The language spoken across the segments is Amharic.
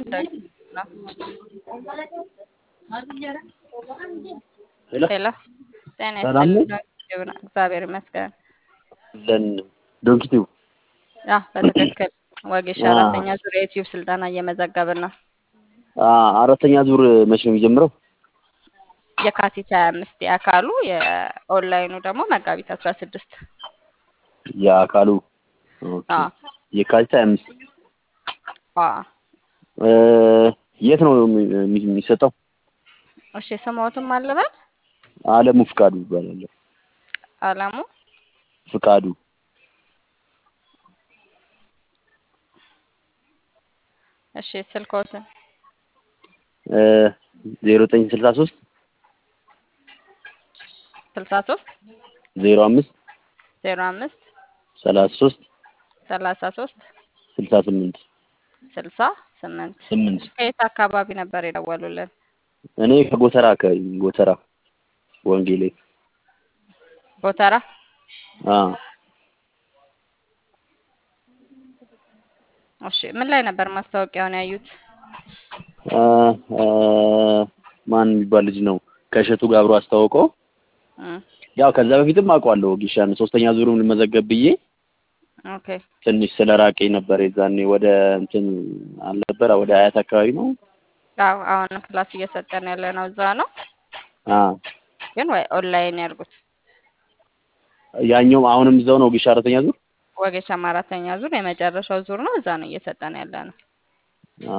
ሄሎ ሄሎ ጤና ሰላም ነው? ይስጥልኝ። እግዚአብሔር ይመስገን። ለን ዶንኪቲው ያ በትክክል ወጌሻ አ- አራተኛ ዙር የዩቲዩብ ስልጠና እየመዘገብን ነው። አራተኛ ዙር መቼ ነው የሚጀምረው? የካቲት ሀያ አምስት የአካሉ የኦንላይኑ ደግሞ መጋቢት አስራ ስድስት የአካሉ ኦኬ። አ የካቲት ሀያ አምስት አ እ፣ የት ነው የሚ- የሚ- የሚሰጠው? እሺ ስሞትም አለበት አለሙ ፍቃዱ ይባላል። አለሙ ፍቃዱ እሺ ስልኮትን ዜሮ ዘጠኝ ስልሳ ሶስት ስልሳ ሶስት ዜሮ አምስት ዜሮ አምስት ሰላሳ ሶስት ሰላሳ ሶስት ስልሳ ስምንት ስልሳ ስምንት ስምንት ከየት አካባቢ ነበር የደወሉልን? እኔ ከጎተራ አካባቢ ጎተራ ወንጌሌ ጎተራ አ እሺ ምን ላይ ነበር ማስታወቂያውን ያዩት? አ አ ማን የሚባል ልጅ ነው ከእሸቱ ጋር አብሮ አስተዋውቀው እም፣ ያው ከዛ በፊትም አውቀዋለሁ ጊሻን ሶስተኛ ዙሩን ልመዘገብ ብዬ ኦኬ ትንሽ ስለ ራቀኝ ነበር የዛኔ ወደ እንትን አልነበረ ወደ አያት አካባቢ ነው አዎ አሁን ክላስ እየሰጠን ያለ ነው እዛ ነው አ ግን ወይ ኦንላይን ያርጉት። ያኛውም አሁንም እዛው ነው ጊሻ አራተኛ ዙር ወጌሻም አራተኛ ዙር የመጨረሻው ዙር ነው። እዛ ነው እየሰጠን ያለ ነው። አ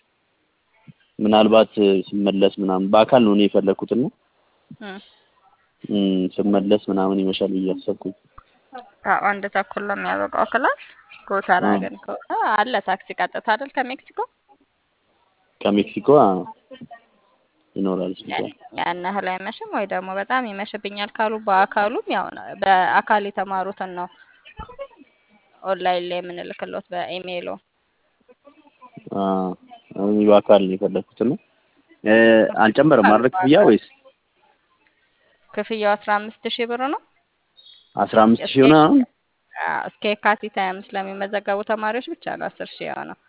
ምናልባት ስመለስ ምናምን በአካል ነው እኔ የፈለኩት ነው እም፣ እም፣ ስመለስ ምናምን ይመሻል ብዬ አሰብኩኝ አዎ አንድ ተኩል ነው የሚያበቃው ክላስ። ጎተራ አ ግን ከሆነ አለ ታክሲ ቀጥታ አይደል ከሜክሲኮ ከሜክሲኮ አ ይኖራል ስልጣን ያን ያህል አይመሽም። ወይ ደግሞ በጣም ይመሽብኛል ካሉ በአካሉም ያው ነው በአካል የተማሩትን ነው ኦንላይን ላይ የምንልክሎት በኢሜይሎ አ እኔ በአካል ነው የፈለኩት ነው እ አልጨመረም ማድረግ ክፍያ ወይስ ክፍያው አስራ አምስት ሺህ ብር ነው። አስራ አምስት ሺህ ሆነ አሁን አዎ፣ እስከ የካቲት ሀያ አምስት ለሚመዘገቡ ተማሪዎች ብቻ ነው አስር ሺህ የሆነው።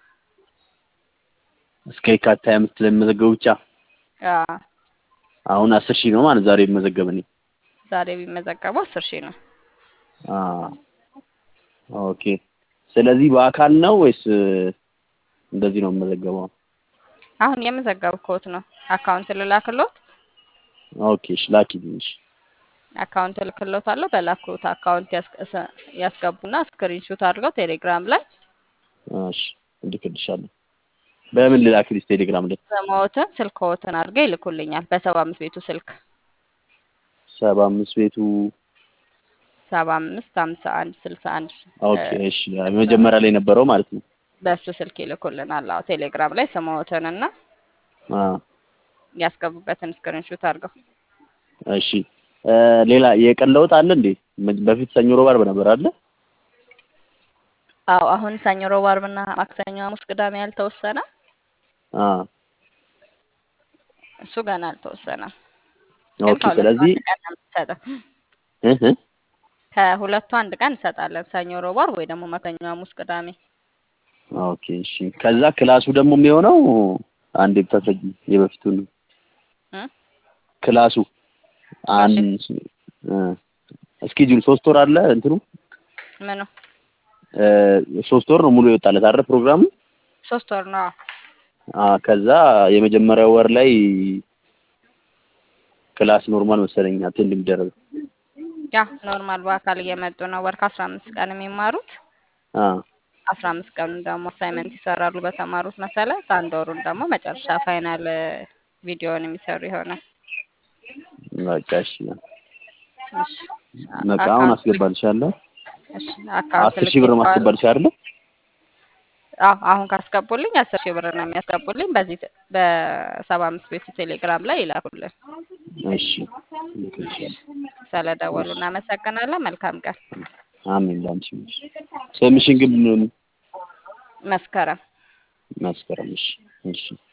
እስከ የካቲት ሀያ አምስት ለሚመዘገቡ ብቻ አዎ፣ አሁን አስር ሺህ ነው ማለት ዛሬ የሚመዘገብ እኔ ዛሬ ቢመዘገቡ አስር ሺህ ነው። አ ኦኬ ስለዚህ በአካል ነው ወይስ እንደዚህ ነው የምመዘገበው? አሁን የመዘገብኩት ነው። አካውንት ልላክሎት ኦኬ እሺ ላኪልኝ እሺ አካውንት እልክሎታለሁ። በላኩት አካውንት ያስ- እሰ- ያስገቡና ስክሪንሾት አድርገው ቴሌግራም ላይ እሺ እልክልሻለሁ በምን ልላክልሽ ቴሌግራም ላይ ስምዎትን ስልክዎትን አድርገው ይልኩልኛል። በሰባ አምስት ቤቱ ስልክ ሰባ አምስት ቤቱ ሰባ አምስት ሀምሳ አንድ ስልሳ አንድ ኦኬ እሺ መጀመሪያ ላይ ነበረው ማለት ነው በእሱ ስልክ ይልኩልናል። አዎ ቴሌግራም ላይ ስምዎትንና አ ያስገቡበትን ስክሪንሾት አድርገው እሺ እ ሌላ የቀን ለውጥ አለ እንዴ በፊት ሰኞ ሮብ ዓርብ ነበር አለ አዎ አሁን ሰኞ፣ ሮብ፣ ዓርብና ማክሰኞ፣ ሐሙስ፣ ቅዳሜ ያልተወሰነ አ እሱ ገና አልተወሰነም። ግን ኦኬ ከሁለቱ ስለዚህ አንድ ቀን ነው የምንሰጠው። እ እ ከሁለቱ አንድ ቀን እንሰጣለን። ሰኞ፣ ሮብ፣ ዓርብ ወይ ደግሞ ማክሰኞ፣ ሐሙስ፣ ቅዳሜ። ኦኬ እሺ ከዛ ክላሱ ደግሞ የሚሆነው አንዴ ብታስረጂ የበፊቱን እ? ክላሱ አንድ እ እስኬጁል ሶስት ወር አለ እንትኑ ምኑ እ ሶስት ወር ነው ሙሉ የወጣለት አይደል ፕሮግራሙ ሶስት ወር ነው። አ ከዛ የመጀመሪያው ወር ላይ ክላስ ኖርማል መሰለኝ አቴንድ የሚደረገው ያ ኖርማል በአካል እየመጡ ነው። ወር ከአስራ አምስት ቀን የሚማሩት አ አስራ አምስት ቀኑን ደግሞ አሳይመንት ይሰራሉ በተማሩት መሰረት። አንድ ወሩን ደግሞ መጨረሻ ፋይናል ቪዲዮውን የሚሰሩ ይሆናል። በቃ እሺ እሺ በቃ አሁን አስገባልሻለሁ እሺ አካውንት አስር ሺህ ብር ልኬልዎታለሁ። ማስገባልሽ አይደለ አዎ አሁን ካስገቡልኝ አስር ሺህ ብር ነው የሚያስገቡልኝ። በዚህ ተ- በሰባ አምስት ቤቱ ቴሌግራም ላይ ይላኩልን። እሺ ልክልሻለሁ ስለደወሉ እናመሰግናለን። መልካም ቀን። አሜን ላንቺ ስምሽን ግን መስከረም መስከረም እሺ እሺ